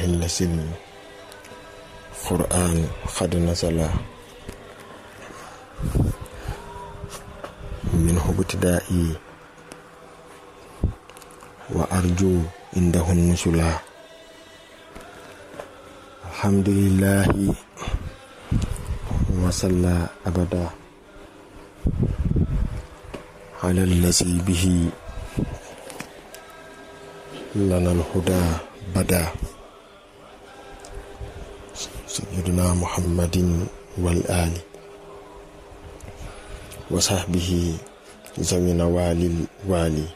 الذي القرآن قد نزل منه ابتدائي وأرجو عنده النزلا الحمد لله وصلى أبدا على الذي به لنا الهدى بدا سيدنا محمد والآل وصحبه ذوي نوال الوالي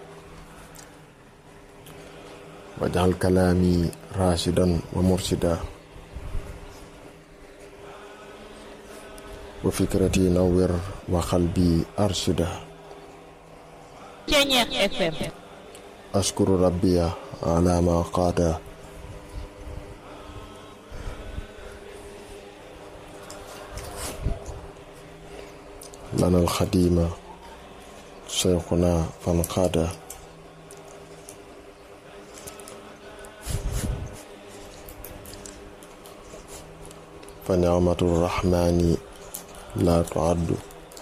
واجعل كلامي راشدا ومرشدا وفكرتي نور وقلبي أرشدا Ceñeex FM أشكر ربي على ما قاد لنا الخديم شيخنا فانقاد فنعمة الرحمن لا تعد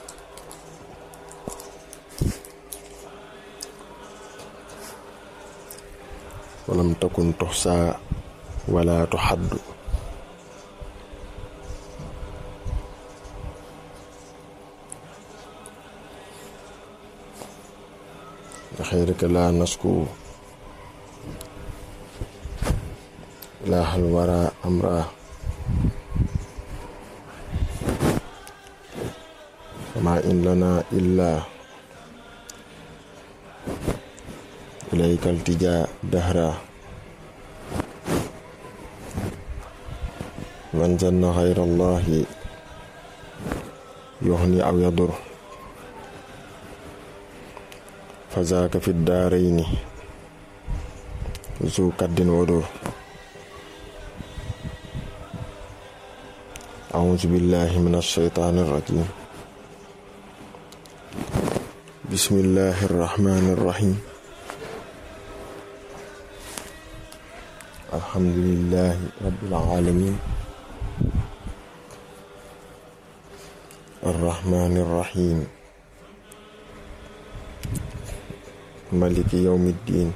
ولم تكن تحصى ولا تحد بخيرك لا نشكو إله الورى أمره وما إن لنا إلا إليك التجاء دهرا من ظن غير الله يغني أو يضر فذاك في الدارين ذو كد ودر أعوذ بالله من الشيطان الرجيم بسم الله الرحمن الرحيم الحمد لله رب العالمين الرحمن الرحيم ملك يوم الدين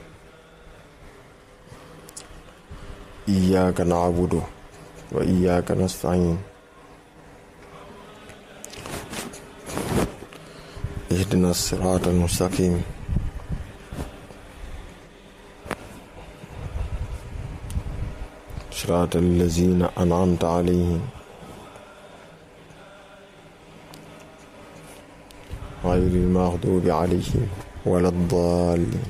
إياك نعبد وإياك نستعين اهدنا الصراط المستقيم صراط الذين أنعمت عليهم غير المغضوب عليهم ولا الضالين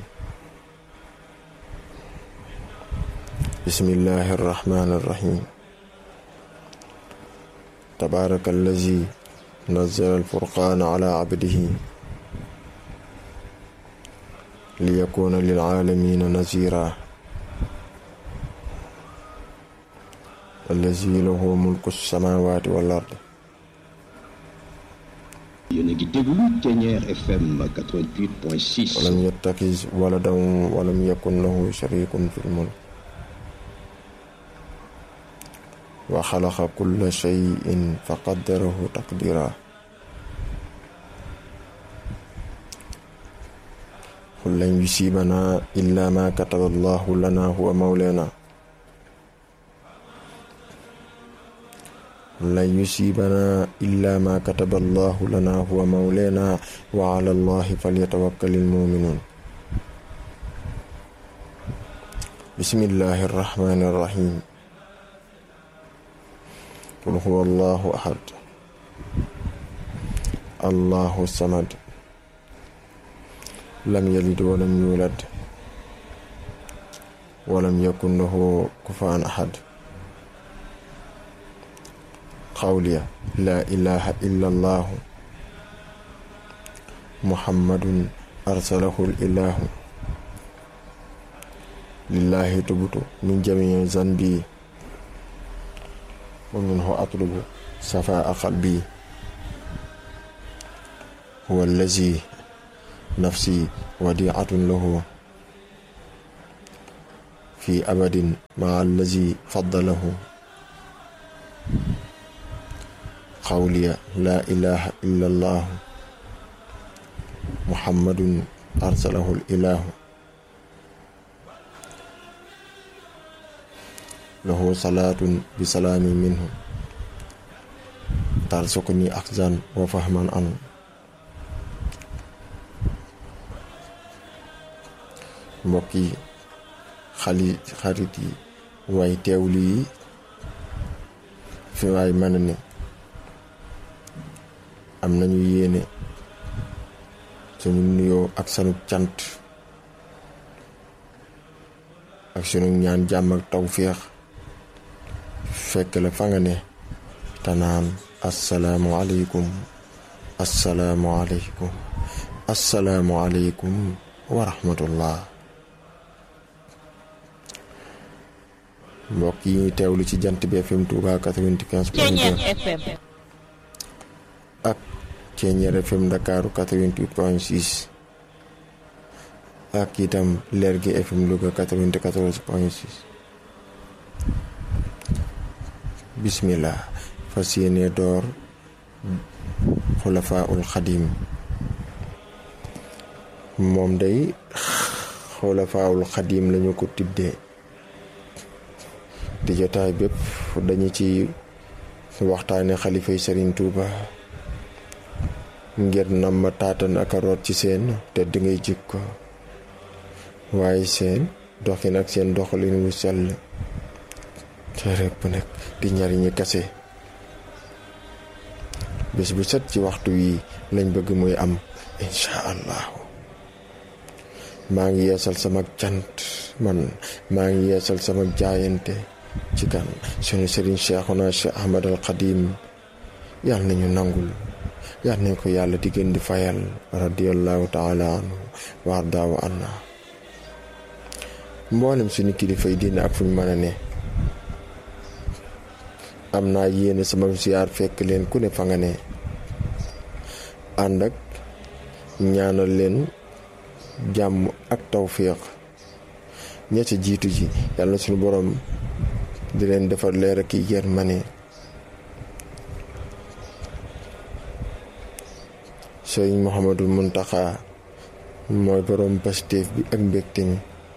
بسم الله الرحمن الرحيم تبارك الذي نزل الفرقان على عبده ليكون للعالمين نذيرا الذي له ملك السماوات والأرض yéen a ngi déglu Ceñeex FM 88.6 ولم يتخذ ولدا ولم يكن له شريك في الملك وخلق كل شيء فقدره تقديرا قل لن يصيبنا إلا ما كتب الله لنا هو مولانا قل لن يصيبنا إلا ما كتب الله لنا هو مولانا وعلى الله فليتوكل المؤمنون بسم الله الرحمن الرحيم قل هو الله أحد الله الصمد لم يلد ولم يولد ولم يكن له كفوا أحد قولي لا إله إلا الله محمد أرسله الإله لله تبت من جميع ذنبي ومنه أطلب صفاء قلبي هو الذي نفسي وديعة له fi abadin maa allazi faddalahu xawliya laa ilaha illa allahu muhammadun arsalahu ilahu lahu salaatun bi salaami minhu tarsukuni axzan wa fahman an mbokk yi xali xarit yi way teewlu yi fi waay mën a ne am nañu yéene sunu nuyoo ak sunu cant ak sunu ñaan jàmm ak tawféex fekk la fa nga ne tanaan assalaamu aleykum assalaamu aleykum assalaamu aleykum wa rahmatullah mbokk yi ñuy teewlu ci jant bi FM Touba 95 point 2 ak Ceeñeer FM Ndakaaru 88 point 6 ak itam leer gi FM Louga 94 point 6 bismillah fas yéene door xulafaa ul xadim moom day xulafaa ul xadim lañu ko tiddee di jotaay bépp dañu ci waxtaane xalifay Sëriñ Tuuba ngir nam ma taatan ak a root ci seen te di ngay jikko waaye seen doxin ak seen doxalin wu sell te répp nag di njariñi kase bés bu set ci waxtu wi lañ bëgg muy am incha allahu maa ngi yeesal sama cant man maa ngi yeesal sama jaayante ci kan sunu sëriñ Cheikhuna Cheikh Ahmad al Xadim yàlla nañu nangul yàlla nañ ko yàlla di gën di fayal radiallahu taala anhu wa ardaawu anna mboolem suñu kilifay diine ak fu ñu mën a ne am naa yéene sama ziyaar fekk leen ku ne fa nga ne ànd ak ñaanal leen jàmm ak tawféex ña ca jiitu ji yàlla suñu borom di leen defar leer ak yi yërmande sëriñ Mouhamadul Muntaxa mooy borom pastéef bi ak mbégte mi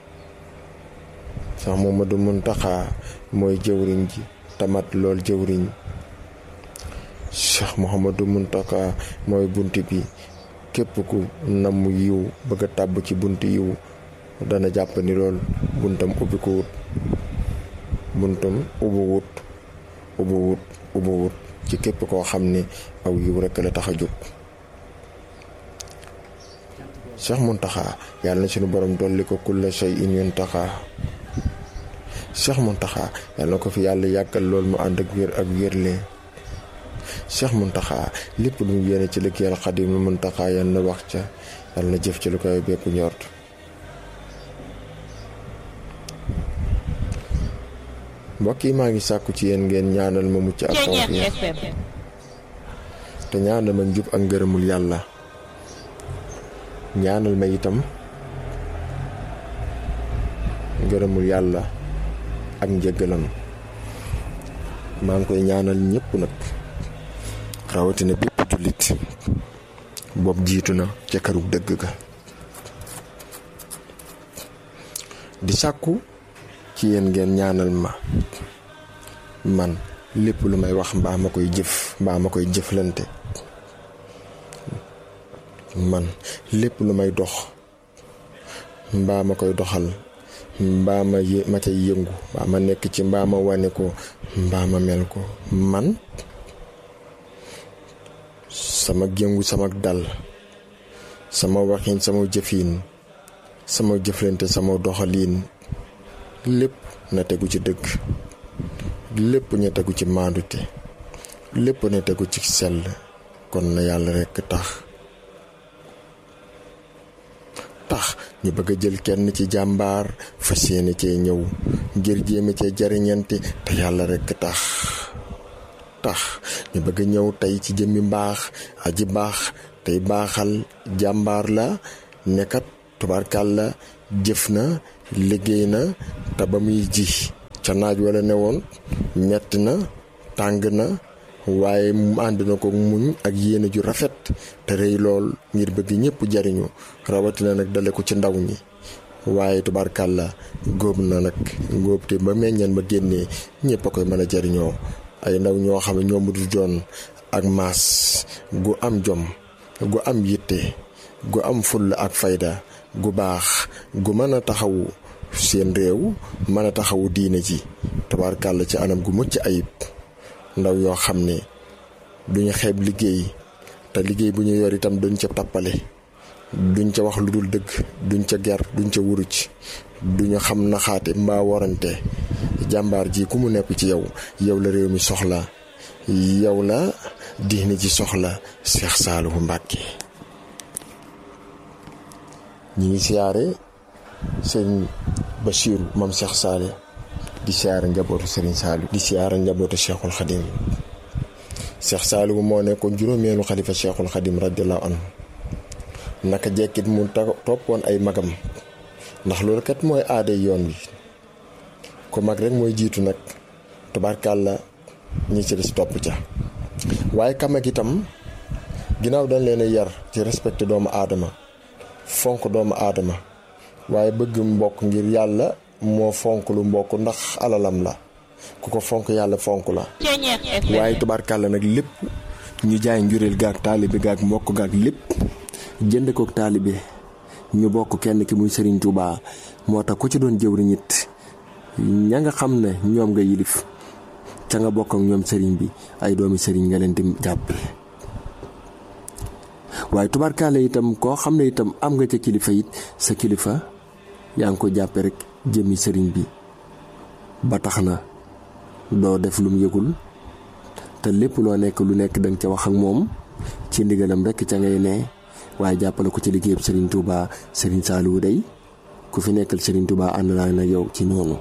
sax Mouhamadul Muntaxa mooy jëwriñ ji tamat lool jëwriñ Cheikh Mouhamadul Muntaxa mooy bunt bi képp ku namm yiw bëgg a tàbb ci bunt yiw dana jàpp ni lool buntam ubbi ko wut buntam ubbi wut ubbi wut ubbi wut ci képp koo xam ne aw yiw rekk la tax a jóg Cheikh Muntaxa yàlla na suñu borom dolli ko kulla shay in yuntaxa Cheikh Muntaxa yàlla na ko fi yàlla yàggal lool mu ànd ak wér ak wérle Cheikh Muntaxa lépp lu mu yéene ci liggéeyal Xadim lu Muntaxa yàlla na wax ca yàlla na jëf ci lu koy bépp ñort mbokk yi maa ngi sàkku ci yéen ngeen ñaanal ma mucc ak tawfiix te ñaanal ma njub ak ngërëmul yàlla ñaanal ma itam ngërëmul yàlla ak njëggalam maa ngi koy ñaanal ñëpp nag rawatina bépp jullit boobu jiitu na ca këru dëgg ga di sàkku ci yéen ngeen ñaanal ma man lépp lu may wax mbaa ma koy jëf mbaa ma koy jëflante man lépp lu may dox mbaa ma koy doxal mbaa ma yë ma cay yëngu mbaa ma nekk ci mbaa ma wane ko mbaa ma mel ko man sama yëngu sama dal sama waxin sama jëfin sama jëflante sama doxaliin lépp na tegu ci dëgg lépp na tegu ci maandute lépp na tegu ci sell kon na yàlla rekk tax tax ñu bëgg a jël kenn ci jàmbaar fas yéene cee ñëw ngir jéeme cee jariñante te yàlla rekk tax tax ñu bëgg a ñëw tey ci jëmmi mbaax aji baax tey baaxal jàmbaar la nekkat tubaarkàl la jëf na liggéey na te ba muy ji ca naaj wala ne woon metti na tàng na waaye mu ànd na ko muñ ak yéene ju rafet te rëy lool ngir bëgg ñëpp jariñu rawatina nag dale ko ci ndaw ñi waaye tubaarkàlla góob na nag góob te ba meññeen ba génnee ñëpp a koy mën a jariñoo ay ndaw ñoo xam ne ñoom du doon ak maas gu am jom gu am yitte gu am fulla ak fayda gu baax gu mën a taxawu seen réew mën a taxawu diine ji tubaarkàlla ci anam gu mucc ayib ndaw yoo xam ne duñu xeeb liggéey te liggéey bu ñu yor itam duñ ca tappale duñ ca wax lu dul dëgg duñ ca ger duñ ca wuruc duñu xam naxaate mbaa warante jàmbaar ji ku mu nepp ci yow yow la réew mi soxla yow la diine ji soxla Seex Saalihu Mbàkke ñi ngi siyaare sëñ Basiiru moom Seex Saali di siyaare njabootu Sëriñ Saalihu di siyaare njabootu Seexul Xadim Seex Saalihu moo nekkoon juróomeelu xalifa Seexul Xadim radiyallahu anhu naka jekkit mu toppoon ay magam ndax loolu kat mooy aaday yoon wi ko mag rek mooy jiitu nag tubaarkàlla ñi ci des topp ca waaye kamag itam ginnaaw dañ leen a yar ci respecté doomu aadama fonk doomu aadama waaye bëgg mbokk ngir yàlla moo fonk lu mbokk ndax alalam la ku ko fonk yàlla fonk la waaye tubaarkàlla nag lépp ñu jaay njureel gaag taalibe gaag mbokk gaag lépp jënd kook taalibe ñu bokk kenn ki muy Serigne Touba moo tax ku ci doon jëwriñ it ña nga xam ne ñoom nga yilif ca nga bokk ak ñoom Serigne bi ay doomi Serigne nga leen di jàppe waaye tubaarkaale itam koo xam ne itam am nga ca kilifa it sa kilifa yaa ngi ko jàppe rek jëmmi Serigne bi ba tax na doo def lum yëgul te lépp loo nekk lu nekk danga ca wax ak moom ci ndigalam rek ca ngay ne waaye jàppale ko ci liggéeyam Serigne Touba Serigne Saliou day ku fi nekkal Serigne Touba ànd naa nag yow ci noonu.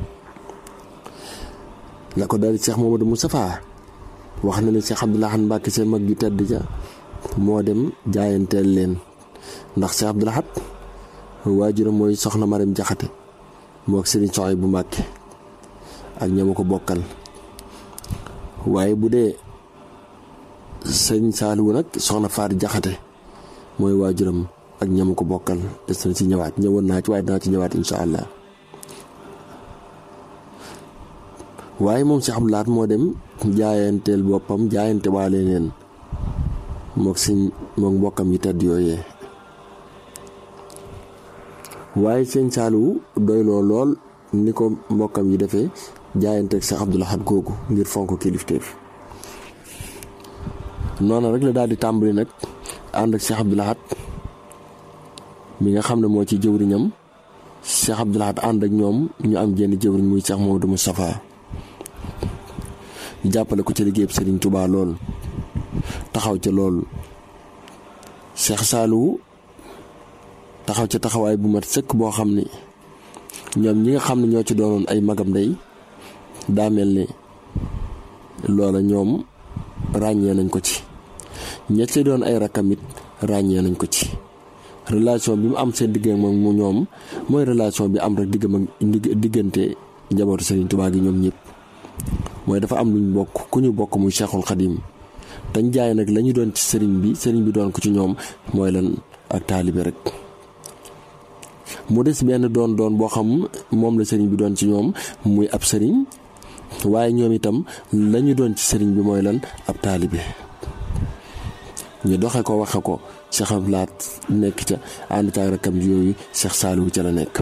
la ko dal Cheikh Mamadou Moustapha wax na ne Cheikh Abdoul Ahad Mbacké seen mag ju tedd ja moo dem jaayanteel leen ndax Cheikh Abdoul Ahad waajuram mooy soxna Maram Jaxate moo ak Serigne Soxay bu Mbacké ak ñama ko bokkal waaye bu dee sëñ Saliou nag soxna Faar Jaxate mooy waajuram ak ñam ko bokkal des na ci ñëwaat ñëwoon naa ci waaye dinaa ci ñëwaat incha allah waaye moom si Abdou Lahad moo dem jaayanteel boppam jaayante waale leen mook si mook mbokkam yi tedd yooyee waaye sëñ Saliou doyloo lool ni ko mbokkam yi defee jaayanteeg Cheikh Abdou Lahad googu ngir fonk kilifteef noonu rek la daal di tàmbali nag ànd ak Cheikh Abdou Lahad mi nga xam ne moo ci jëwriñam Cheikh Abdou Lahad ànd ak ñoom ñu am jenn jëwriñ muy Cheikh Mamadou Moustapha jàppale ko ci liggéeyub Serigne Touba lool taxaw ca lool Cheikh Saliou taxaw ca taxawaay bu mat sëkk boo xam ni ñoom ñi nga xam ne ñoo ci doonoon ay magam day daa mel ni loola ñoom ràññee nañ ko ci ñett ci doon ay rakkam it ràññee nañ ko ci relation bi mu am seen diggante moom mu ñoom mooy relation bi am rek diggam ak diggante njabootu Serigne Touba gi ñoom ñëpp mooy dafa am luñ bokk ku ñu bokk muy Cheikhul Khadim dañ jaay nag la ñu doon ci Serigne bi Serigne bi doon ko ci ñoom mooy lan ak taalibe rek. mu des benn doon doon boo xam moom la Serigne bi doon ci ñoom muy ab Serigne waaye ñoom itam la ñu doon ci Serigne bi mooy lan ab taalibe. ñu doxe ko waxe ko Cheikh Abdou Lahad nekk ca ànd ca rakkam yooyu Cheikh Saliou ca la nekk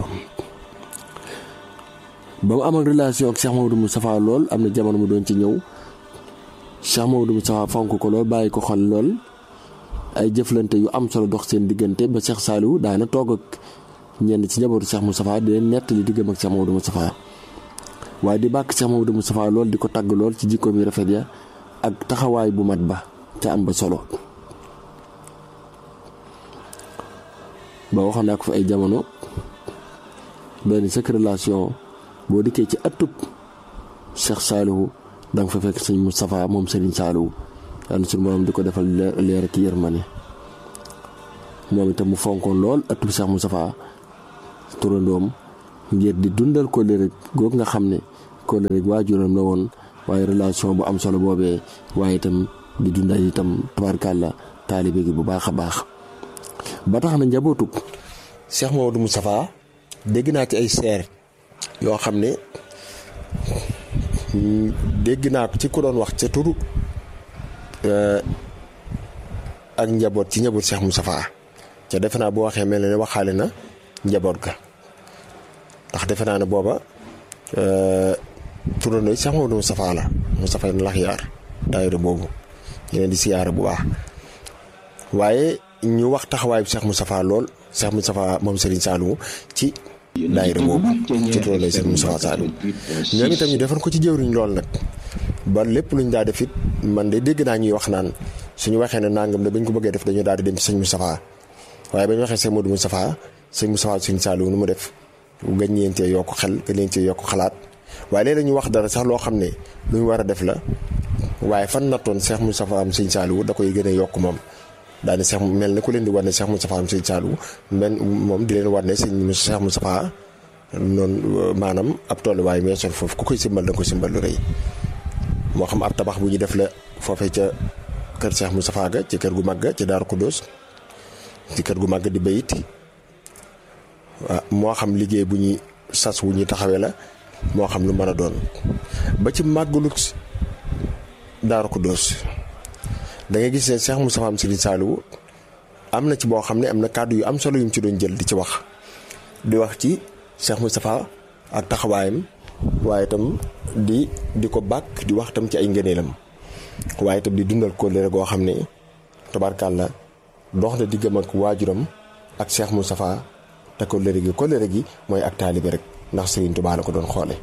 ba mu am ak relation ak Cheikh Mamadou Moustapha lool am na jamono mu doon ci ñëw Cheikh Mamadou Moustapha fonk ko lool bàyyi ko xol lool ay jëflante yu am solo dox seen diggante ba Cheikh Saliou daana toog ak ñenn ci njabootu Cheikh Moustapha di leen nettali diggam ak Cheikh Mamadou Moustapha waaye di bàkk Cheikh Mamadou Moustapha lool di ko tagg lool ci jikkoom yi rafet ya ak taxawaay bu mat ba te am ba solo ba waxoon naa ko fi ay jamono benn sëkk relation boo dikkee ci atub Cheikh Saliou da nga fa fekk sëñ Moustapha moom Serigne Saliou yàlla suñu moom di ko defal leer ak yërmande moom itam mu fonkoon lool atub Cheikh Moustapha turandoom ngir di dundal kóllëre googu nga xam ne kóllëre waajuram la woon waaye relation bu am solo boobee waaye itam di dundal itam tabarkàlla taalibe gi bu baax a baax ba tax na njabootug Cheikh Mamadou Moustapha dégg naa ci ay seer yoo xam ne dégg naa ko ci ku doon wax ca turu ak njaboot ci njaboot Cheikh Moustapha ca defe naa boo waxee mel ne waxaale na njaboot ga ndax defe naa ne booba turandoo Cheikh Mamadou Moustapha la Moustapha na lax yaar daayira boobu ñeneen di siyaara bu baax waaye ñu wax taxawaayu Cheikh Moustapha lool Cheikh Moustapha moom Serigne Saliou ci daayira boobu ci turandoo Cheikh Moustapha Saliou ñoom itam ñu defoon ko ci jëwriñ lool nag ba lépp luñ daa def it man de dégg naa ñuy wax naan suñu waxee ne nangam ne bañ ko bëggee def dañu daal di dem ci sëñ Moustapha waaye ba ñu waxee sëñ Modou Moustapha sëñ Moustapha Serigne Saliou nu mu def gañ leen cee yokk xel gañ leen cee yokk xalaat waaye léeg-léeg ñu wax dara sax loo xam ne lu ñu war a def la waaye fan nattoon Cheikh Moustapha am sëñ Saliou da koy gën a yokk moom daane Cheikh mel ne ku leen di war ne Cheikh Moustapha am sëñ Saliou men moom di leen war ne sëñ Cheikh Moustapha noonu maanaam ab tolluwaay meesoon foofu ku koy simbal da nga koy simbal lu rëy moo xam ab tabax bu ñu def la foofee ca kër Cheikh Moustapha ga ci kër gu mag ga ci Daaru Kuddoos ci kër gu mag di bayit waaw moo xam liggéey bu ñuy sas wu ñuy taxawee la moo xam lu mën a doon ba ci màggalu Daaru Kuddoos da ngay gis ne Cheikh Moustapha am Serigne Saliou am na ci boo xam ne am na kàddu yu am solo yu mu ci doon jël di ci wax di wax ci Cheikh Moustapha ak taxawaayam waaye itam di di ko bàkk di wax itam ci ay ngëneelam waaye itam di dundal kóllëre goo xam ne tabarkàlla dox na diggam ak waajuram ak Cheikh Moustapha te kóllëre gi kóllëre gi mooy ak taalibe rek ndax Serigne Touba la ko doon xoole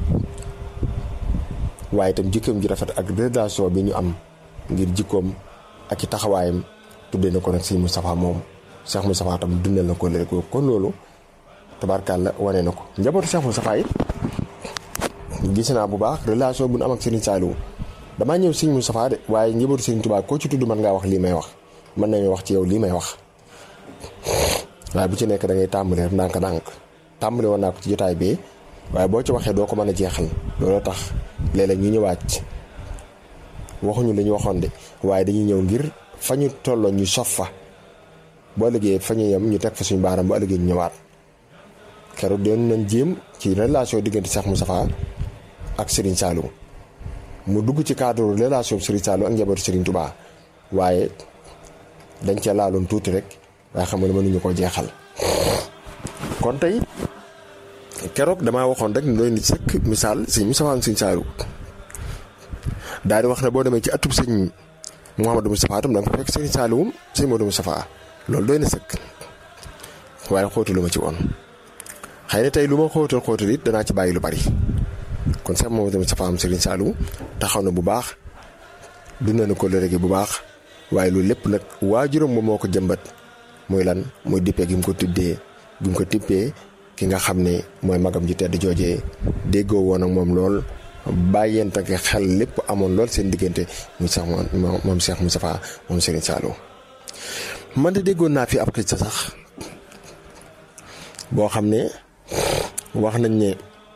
waaye itam jikkoom ji rafet ak relation bi ñu am ngir jikkoom ak i taxawaayam tuddee na ko nag Serigne Moustapha moom Cheikh Moustapha tam dundal na kóllëre googu kon loolu tabarkàlla wane na ko njabootu Cheikh Moustapha it gis naa bu baax relation bu nu am ak Serigne Saliou damaa ñëw Serigne Moustapha de waaye njabootu Serigne Touba koo ci tudd mën ngaa wax lii may wax mën nañu wax ci yow lii may wax waaye bu ci nekk da ngay tàmbali rek ndànk-ndànk tàmbali woon naa ko ci jotaay bi waaye boo ci waxee doo ko mën a jeexal looloo tax léeg-léeg ñu ñëwaat waxuñu li ñu waxoon de waaye dañuy ñëw ngir fa ñu tolloon ñu sof fa boo liggéey fa ñu yem ñu teg fa suñu baaram bu ëllëgee ñu ñëwaat keroog doon nañ jéem ci relation diggante Cheikh Moustapha ak Serigne Saliou mu dugg ci cadre relation Serigne Saliou ak njabootu Serigne Touba waaye dañ cee laaloon tuuti rek waaye xam nga ne mënuñu koo jeexal kon tey keroog damaa waxoon rek ne doy nit sëkk misaal sëñ Moustapha am sëñ Saliou daal di wax ne boo demee ci atub sëñ Mouhamadou Moustapha tam da nga ko fekk sëñ Saliou sëñ Modou Moustapha loolu doy na sëkk waaye xóotalu ma ci woon xëy na tey lu ma xóotal xóotal it danaa ci bàyyi lu bari kon sax Mouhamadou Moustapha am sëñ Saliou taxaw na bu baax dund na ko léegi bu baax waaye loolu lépp nag waajuram moom moo ko jëmbat muy lan muy dippee gi mu ko tuddee gi mu ko tippee ki nga xam ne mooy magam ji tedd joojee déggoo woon ak moom lool bàyyente ak xel lépp amoon lool seen diggante muy sax moom Cheikh Moustapha moom Serigne Saliou man de déggoon naa fi ab xis sax boo xam ne wax nañ ne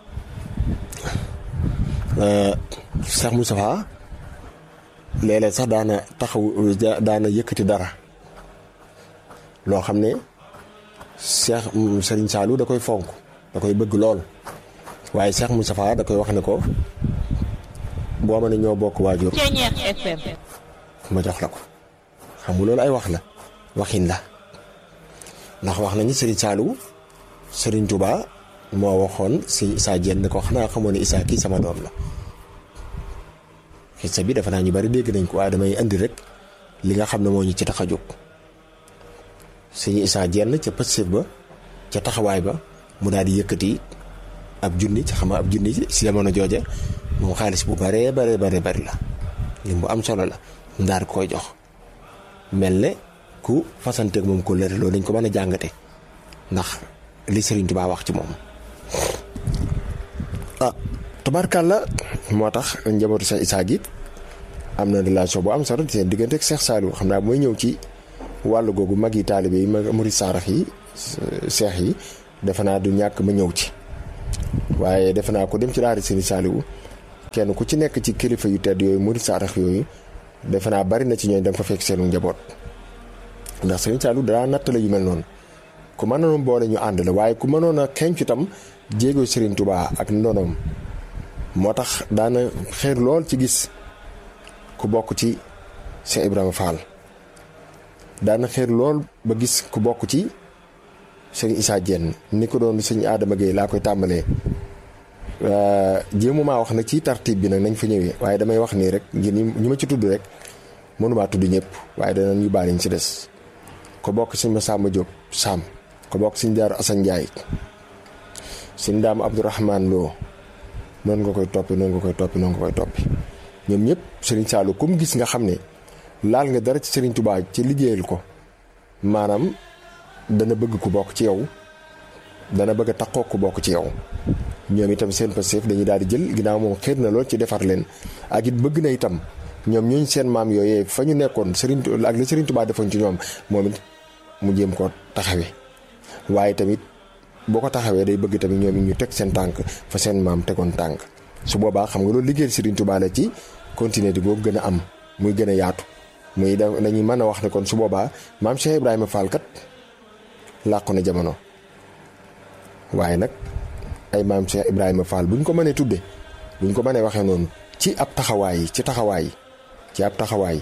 Cheikh Moustapha léeg-léeg sax daana taxaw daana yëkkati dara loo xam ne Cheikh Serigne Saliou da koy fonk da koy bëgg lool waaye Cheikh Moustapha da koy wax ne ko boo ma ne ñoo bokk waajur ma jox la ko xam nga loolu ay wax la waxin la ndax wax nañu Serigne Saliou Serigne Touba moo waxoon si Issa Diène ne ko xanaa xamoon ne Issa kii sama doom la xisa bi dafa naa ñu bari dégg nañ ko waaye damay indi rek li nga xam ne moo ñu ci tax a jóg sëñ Issa Diène ca pëstef ba ca taxawaay ba mu daal di yëkkati ab junni ci xam ab junni si jamono jooja moom xaalis bu baree baree baree bari la lim bu am solo la mu daal di koy jox mel ne ku fasanteeg moom ko lëre loolu dañ ko mën a jàngate ndax li Serigne Touba wax ci moom ah tabarkàlla moo tax njabootu Cheikh Issa gi am na relation bu am solo seen diggante ak Cheikh Saliou xam naa mooy ñëw ci wàllu googu mag yi taalibe yi mag murid saarax yi seex yi defe naa du ñàkk ma ñëw ci waaye defe naa ko dem ci daara Serigne Saliou kenn ku ci nekk ci kilifa yu tedd yooyu murid saadax yooyu defe naa bari na ci ñooñ da nga fa fekk seenu njaboot ndax Serigne Saliou daa nattale yu mel noonu ku mënoon boole ñu ànd la waaye ku mënoon a xenc itam jéego Serigne Touba ak ndonoom moo tax daana xeer lool ci gis ku bokk ci Cheikh Ibrahima Fall daana xeer lool ba gis ku bokk ci Serigne Issa Diène ni ko doon sëñ Adama Gueye laa koy tàmbalee jéemu maa wax nag ci tartib bi nag nañ fa ñëwee waaye damay wax nii rek ngir ñi ma ci tudd rek mënumaa tudd ñëpp waaye danañ ñu baal ñu ci des ko bokk sëñ Massamba Diop Sam ko bokk sëñ Daaru Assane Ndiaye sëñ Daam Abdourahman Lo noonu nga koy toppi noonu nga koy toppi noonu nga koy toppi ñoom ñëpp Serigne Saliou comme gis nga xam ne laal nga dara ci Serigne Touba ci liggéeyal ko maanaam dana bëgg ku bokk ci yow dana bëgg a takkoo ku bokk ci yow ñoom itam seen passif dañuy daal di jël ginnaaw moom xéer na lool ci defar leen ak it bëgg na itam ñoom ñooñ seen maam yooyee fa ñu nekkoon Serigne ak li Serigne Touba defoon ci ñoom moom it mu jéem ko taxawee waaye tamit boo ko taxawee day bëgg tamit ñoom it ñu teg seen tànk fa seen maam tegoon tànk su boobaa xam nga loolu liggéeyal Serigne Touba la ci continuer di boobu gën a am muy gën a yaatu muy da dañuy mën a wax ne kon su boobaa maam Cheikh Ibrahima Fall kat làqu na jamono waaye nag ay maam Cheikh Ibrahima Fall bu ñu ko mënee tudde bu ñu ko mënee waxee noonu ci ab taxawaay ci taxawaay ci ab taxawaay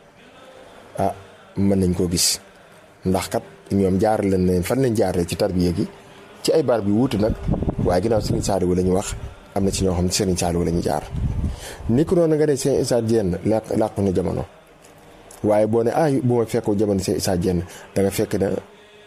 ah mën nañ koo gis ndax kat ñoom jaar leen ne fan lañ jaaree ci tarbiya gi ci ay barab yu wuute nag waaye ginnaaw Serigne Saliou la ñu wax am na ci ñoo xam ne Serigne Saliou la ñu jaar. ni ko noonu nga ne Cheikh Issa Diène làq làqu na jamono waaye boo ne ah bu ma fekkoo jamono Cheikh Issa Diène da nga fekk na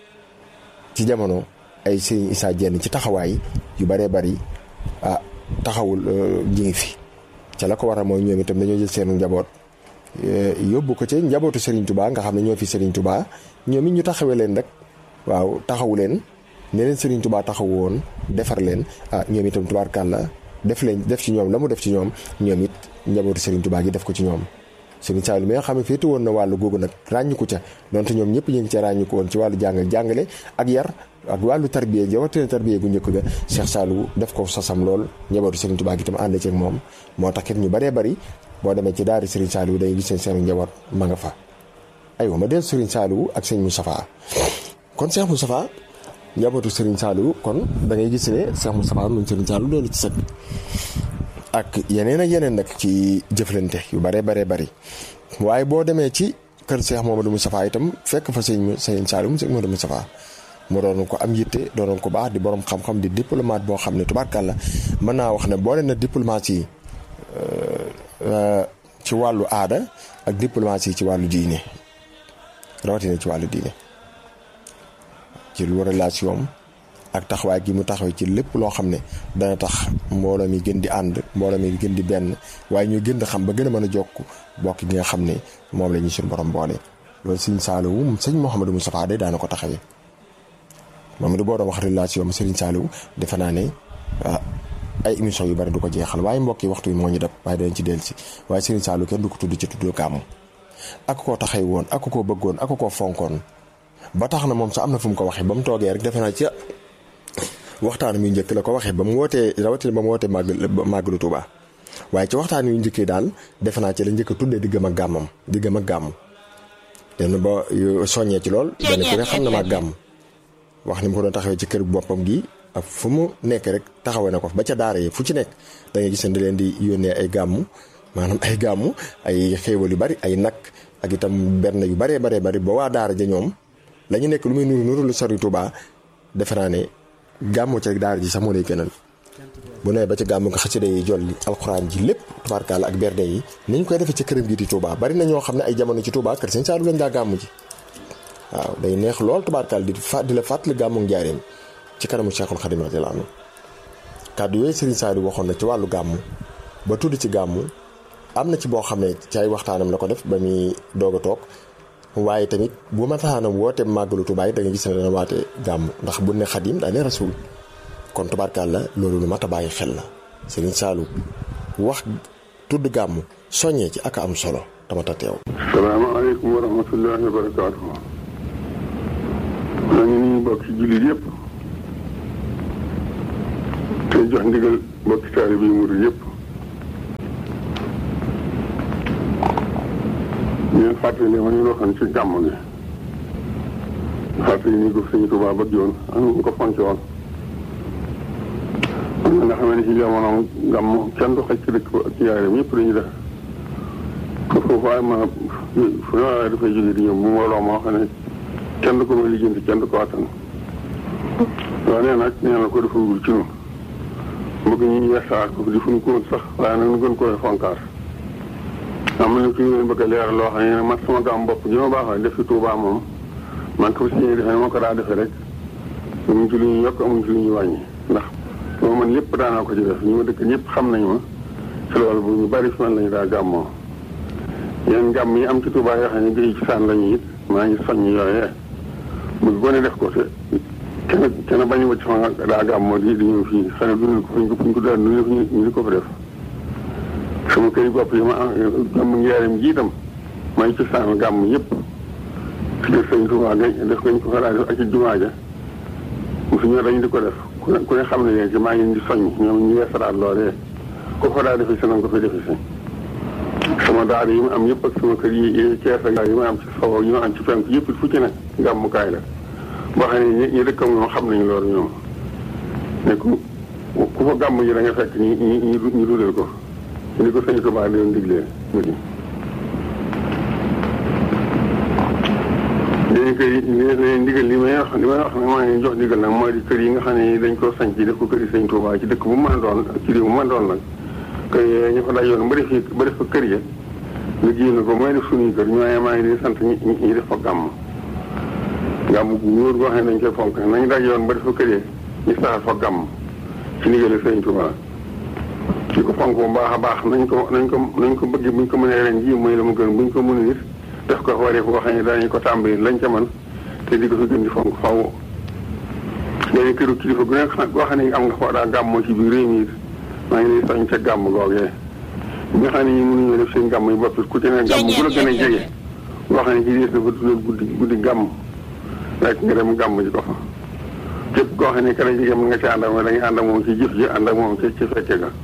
ci jamono ay Serigne Issa Diène ci taxawaay yu bëree bëri ah taxawul ji ngi fi ca la ko waral mooy ñoom itam dañoo jël seen njaboot. yóbbu ko ci njabootu Serigne Touba nga xam ne ñoo fi Serigne Touba ñoom it ñu taxawee leen rek waaw taxawu leen ne leen Serigne Touba taxawu woon defar leen ah ñoom itam tubaarkàlla def leen def ci ñoom la mu def ci ñoom ñoom it njabootu Serigne Touba gi def ko ci ñoom. Serigne Saliou mi nga xam ne féete woon na wàllu googu nag ràññiku ca donte ñoom ñëpp ñu ngi ca ràññiku woon ci wàllu jàng jàngale ak yar ak wàllu tarbiya jawatina tarbiya gu njëkk ga Cheikh Saliou def ko sasam lool njabootu Serigne Touba gi itam ànd ci ak moom moo tax it ñu baree bari boo demee ci daari Serigne Saliou day gis seen seen njaboot ma nga fa aywa ma del Serigne Saliou ak sëñ Moustapha kon Cheikh Moustapha njabootu Serigne Saliou kon da ngay gis ne Cheikh Moustapha moom Serigne Saliou doolu ci sët ak yeneen ak yeneen nag ci jëflante yu bare bare bari waaye boo demee ci kër Cheikh Mamadou Moustapha itam fekk fa sëñ sëñ Saliou sëñ Mamadou Moustapha mu doon ko am yitte doonoon ko baax di borom xam-xam di diplomate boo xam ne tubaarkàlla mën naa wax ne boole na diplomatie ci wàllu aada ak diplomatie ci wàllu diine rawatina ci wàllu diine ci lu relation ak taxawaay gi mu taxaw ci lépp loo xam ne dana tax mbooloo mi gën di ànd mbooloo mi gën di benn waaye ñu gën di xam ba gën a mën a jokk bokk gi nga xam ne moom la ñu suñu borom boole. loolu sëñ Saliou sëñ Mouhamadou Moustapha de daana ko taxawee moom it boo doon wax relation am Serigne Saliou defe naa ne ay émission yu bari du ko jeexal waaye mbokk yi waxtu yi moo ñu dab waaye danañ ci dellusi waaye Serigne Saliou kenn du ko tudd ci tudd gàmmu ak koo taxay woon ak koo bëggoon ak koo fonkoon ba tax na moom sax am na fu mu ko waxee ba mu toogee rek defe naa ci waxtaan wi njëkk la ko waxee ba mu wootee rawatina ba mu wootee màgg màggalu Tuuba waaye ci waxtaan wi njëkkee daal defe naa ci la njëkk a tuddee diggam ak gàmmam diggam ak gàmm den ba soññee ci lool dana ku ne xam na maa gàmm wax ni mu ko doon taxawee ci kër boppam gi ak fu mu nekk rek taxawee na ko ba ca daara yi fu ci nekk da ngay gis ne da leen di yónnee ay gàmmu maanaam ay gàmmu ay xéewal yu bari ay nag ak itam benn yu baree baree bari ba waa daara ja ñoom la ñu nekk lu muy nuru nuru lu sori Tuuba defe naa ne gàmmu ci rek daara ji sax moo lay gënal bu nee ba ci gàmmu nga xasida yi jolli alxuraan ji lépp tubaarkaala ak berde yi ni ñu koy defee ci këram gi di Tuuba bari na ñoo xam ne ay jamono ci Tuuba kër Sëñ Saliou lañ daa gàmmu ji waaw day neex lool tubaarkaal di fa di la fàttali gàmmu njaareem ci kanamu Cheikhul Khadim radiyallahu anhu kàddu yooyu Serigne Saliou waxoon na ci wàllu gàmmu ba tudd ci gàmmu am na ci boo xam ne ci ay waxtaanam la ko def ba muy doog a toog waaye tamit bu ma taxaanam woote màggalu Tuubaa yi da nga gis ne dana waate gàmmu ndax bu ne Xadim daa ne rasul kon tubaarkaal la loolu lu mat a bàyyi xel la Serigne Saliou wax tudd gàmmu soññee ci ak am solo tamata teew. salaamaaleykum wa rahmatullahi wa barakaatu. maa ngi nuyu bokk ci jullit yëpp te tey jox ndigal mbokki taalibe yi murid yëpp ñeen fàttali ma ñu waxoon ci gàmm gi fàttali ni ko sëñ Tuubaa bëgg yoon am ñu ko fonce woon am na nga xam ne ci jamono gàmm kenn du xaj ci dëkk ba ak ci yaaram ñëpp dañuy def ko foofu waaye ma fu ne waaye dafay jóge di ñëw bu mbooloo moo xam ne kenn du ko may lijjanti kenn du ko attan waaye nee nag nee na ko defagul ci ñun bëgg ñu ñu weesaat ko di fu ñu ko woon sax waaye nag ñu gën koy fonkaar am na ci ñu leen bëgg a leeral loo xam ne man sama gàmm bopp ji ma baaxoo def fi Tuubaa moom man ko si ñuy defee moo ko daa defee rek amuñ ci lu ñu yokk amuñ ci lu ñu wàññi ndax moo man lépp daanaa ko ci def ñu ma dëkk ñëpp xam nañu ma ci loolu bu ñu bari fi man lañu daa gàmmoo yéen gàmm yi am ci Tuubaa yoo xam ne géej ci saan lañu it maa ngi soññ yooyee bëgg gone def ko te kenn kenn bañu ma ci fa daa gàmmoo di di ñëw fii xëy na duñu ko fuñ ko fuñ ko daan ñu ñu di ko fa def sama kër yi bopp yi ma am gàmm njaareem ji itam maa ngi ci saan gàmm yëpp ci def sëñ Tuubaa ga def ko ñu ko fa daa def ak ci jumaa ja mosu ñoo dañu di ko def ku ne ku ne xam ne léegi maa ngi di soññ ñoom ñu weesalaat loolee ko fa daa defe si nañ ko fi defe si sama daara yi ma am yëpp ak sama kër yi Cees ak yi ma am ci sow yi ma am ci penk yëpp fu ci ne gàmmukaay la boo xam ne ñi dëkkam ñoom xam nañu loolu ñoom ne ku ku fa gàmm ji da nga fekk ñi ñi ñu dudal ko ni ko sëñ Tuubaa di doon diglee muti léegi kër yi ndigal li may wax li may wax nag maa ngi jox ndigal nag mooy di kër yi nga xam ne dañ koo sañ ci def ko kër yi sëñ Tuubaa ci dëkk bu mën a doon ak ci réew bu mën a doon nag kër yooyu ñu fa dajoon ba def ba def fa kër ya liggéey na ko mooy def suñuy kër ñooy maa ngi di sant ñi ñi def fa gàmm gàmm gu wóor goo xam ne dañ koy fonk nañu dajoon ba def fa kër ya ñu saxal fa gàmm ci ndigal sëñ Tuubaa ci ko fonk bu baax a baax nañ ko nañ ko nañ ko bëgg buñ ko mënee ren ji mooy la mu gën buñ ko mënee it def ko waree boo xam ne danañ ko tàmbali lañ ca man te di ko fi gën di fonk faw léegi këru kilifa gu nekk goo xam ne am nga foo daa gàmmoo ci biir réew mi it maa ngi lay soñ ca gàmm googee bi nga xam ne ñi mënuñoo def seen gàmm yi bopp ku ci ne gàmm bu la gën a jege boo xam ne ci des dafa dundal guddi guddi gàmm rek nga dem gàmm ji ko fa képp koo xam ne ka la jege mën nga ci ànd ak moom da nga ànd ak moom ci jëf ji ànd ak moom ci ci fekke ga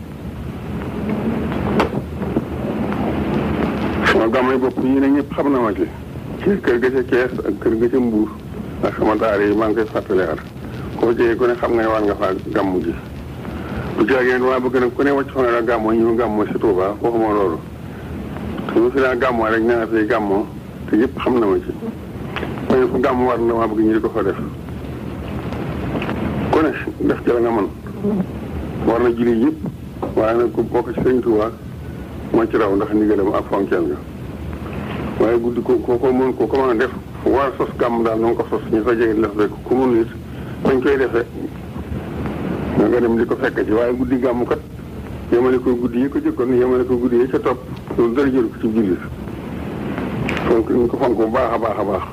sama gàmm yi bopp yi ne ñëpp xam na ma ci ci kër ga ca Kees ak kër ga ca Mbuur ak sama daara yi maa ngi koy fàttali at koo jege ku ne xam nga ne war nga faa gàmm ji bu jaagee waa bëgg nag ku ne wàcc fa nga daa gàmmoo ñu gàmmoo si Touba waxuma loolu te mu fi daa gàmmoo rek nee na fi gàmmoo te yëpp xam na ma ci waaye fu gàmm war na maa bëgg ñu di ko fa def ku ne def ci la nga mën war na julli yëpp waaye nag ku bokk ci Sëñ Touba moo ci raw ndax ndigalam ak fonkeel nga waaye guddi ko ko ko mën ko ko mën a def war sos gàmm daal na nga ko sos ñu fa jege def rek ku mun it bañ koy defee nga nga dem di ko fekk ci waaye guddi gàmmu kat yemale ko guddi yi ko jëkkoon yemale ko guddi yi ca topp loolu dara jël ko ci jullit fonk ñu ko fonk bu baax a baax a baax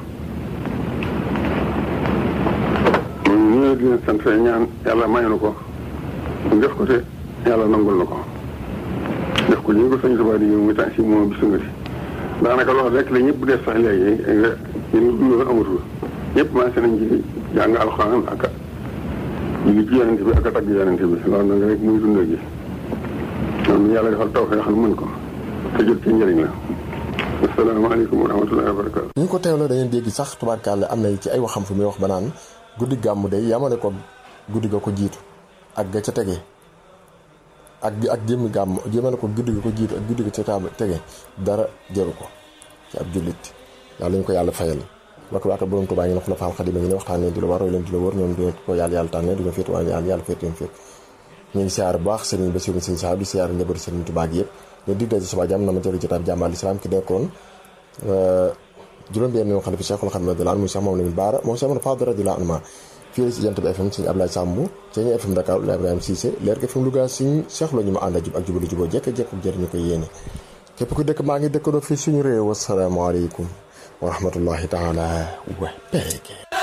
ñu ñëwee di leen sant ñaan yàlla may na ko def ko te yàlla nangul na ko def ko ñu ko sañ subaa di mu tànn si moom bisu nga si daanaka loolu rek la ñëpp def sax léegi yéen dundoon amatul ñëpp maase nañ ci jàng alxuraan ak julli ci yonente bi ak a tagg yonente bi loolu nag rek muy dund gi loolu yàlla defal taw fee xam mën ko te jot ci njëriñ la asalaamaaleykum wa rahmatullahi wa barakatu ñu ko teewloo da ngeen dégg sax tubaarkàlla am na ci ay waxam fu muy wax ba naan guddi gàmmu day yamale ko guddi ga ko jiitu ak ga ca tege ak ak jëmmi gàmm jëmale ko guddi ga ko jiitu ak guddi ga ca tege dara jëru ko ci ab jullit yàlla ñu ko yàlla fayal wakk waaka borom Tuubaa ngi ne xula faal xadima ngi ne waxtaan ne di la war roy leen di la wër ñoom dina ko yàlla yàlla tànne duñu féet waaye yàlla yàlla féet leen féet ñu ngi siyaar bu baax sëriñ Basiru sëriñ Saab di siyaar njabootu sëriñ Tuubaa gi yëpp leen dig daje suba jàmm na ma jëri jotaab jàmm al islam ki nekkoon juróom benn yoon xalifa Cheikhul Khadim radiyallahu anhu muy Cheikh Mamadou Lamine Bara moom Cheikh Mamadou Fadal radiyallahu anhu fii la si jant bi FM sëñ Ablaye Samb Ceeñu FM Dakar Ibrahima Cissé leer ga FM Louga sëñ Cheikh la ñu ma ànd jub ak jubalu juboo jekk jekk jëriñu ko yéene képp ku dëkk maa ngi dëkkandoo fii suñu réew asalaamaaleykum wa rahmatullahi taala wa barakaatuh